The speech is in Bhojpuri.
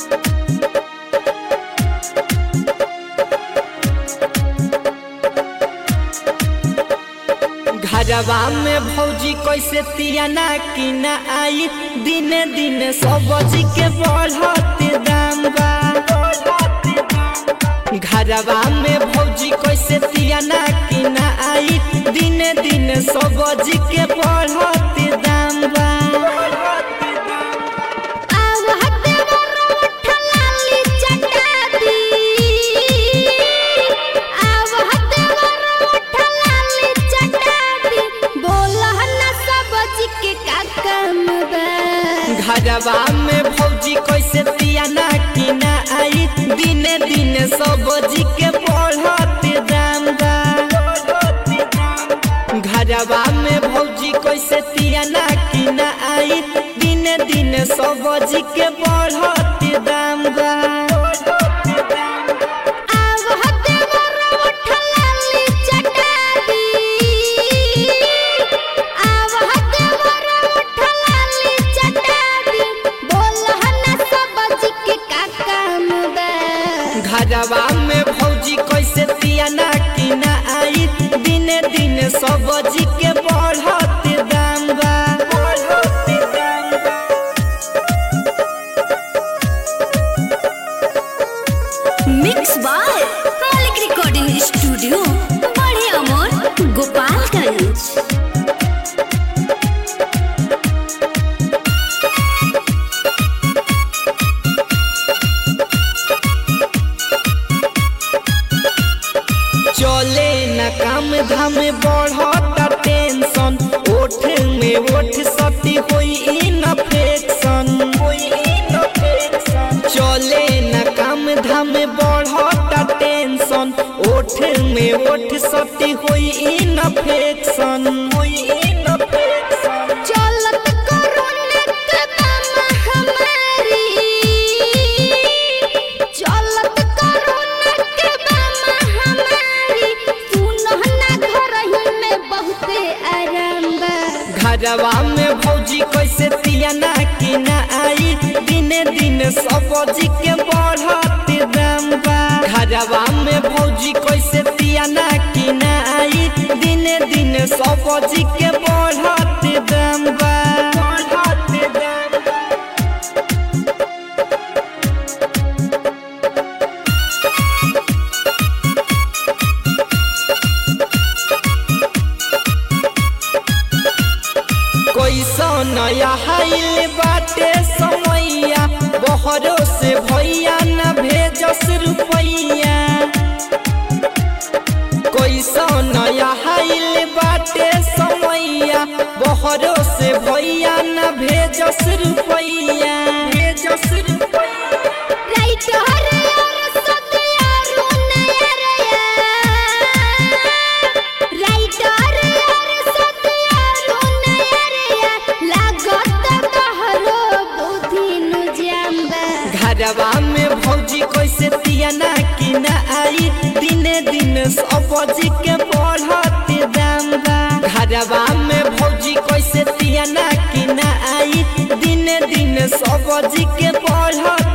घरवा में भौजी कैसे तियाना की ना आई दिने दिने सब्जी के बढ़ते दाम बा घरवा में भौजी कैसे तियाना की ना आई दिने दिने सब्जी के बढ़ते दाम बा घरवा में भौजी कैसे तियाना की ना आई दिने दिने सब्जी के बढ़ते दाम बा घरवा में भौजी कैसे तियाना की ना आई दिने दिने सब्जी के बढ़ते दाम बा घरवा में भौजी कैसे तियाना की ना आई दिने दिने सब्जी के बढ़ते दाम बा मिक्स बाय मालिक रिकॉर्डिंग स्टूडियो बड़े अमोर गोपालगंज चले न काम धाम बढ़ता टेंशन ओठ में ओठ सती होई इन्फेक्शन चले न काम धाम बढ़ता टेंशन ओठ में ओठ सती होई इन्फेक्शन होई इन्फेक्शन चलत कोरोना के दम हमारी चलत कोरोना के दम हमारी सुनहना घर ही में बहुते आराम बा घरवा में भौजी कैसे तियाना की ना आई दिने दिने सब्जी के बढ़ते दाम बा घरवा में भौजी कैसे तियाना की ना आई दिने दिने सब्जी के बढ़ते दाम बा बढ़ते दाम बा कैसा नया हाइल बाटे समैया बहरो से भैया न भेजस रुपैया कैसा नया हाइल बाटे समैया बहरो से भैया न भेजस रुपैया भेजस रुपैया राइट हरे और सतिया रुने रे राइट हरे और सतिया रुने रे लागत तहरो बुद्धि नु जाम्बा घरवा में भौजी कैसे तियाना की ना आई दिने दिन सब्जी के बढ़ते दाम बा घरवा में भौजी कैसे तियाना की ना आई दिने दिन सब्जी के बढ़ते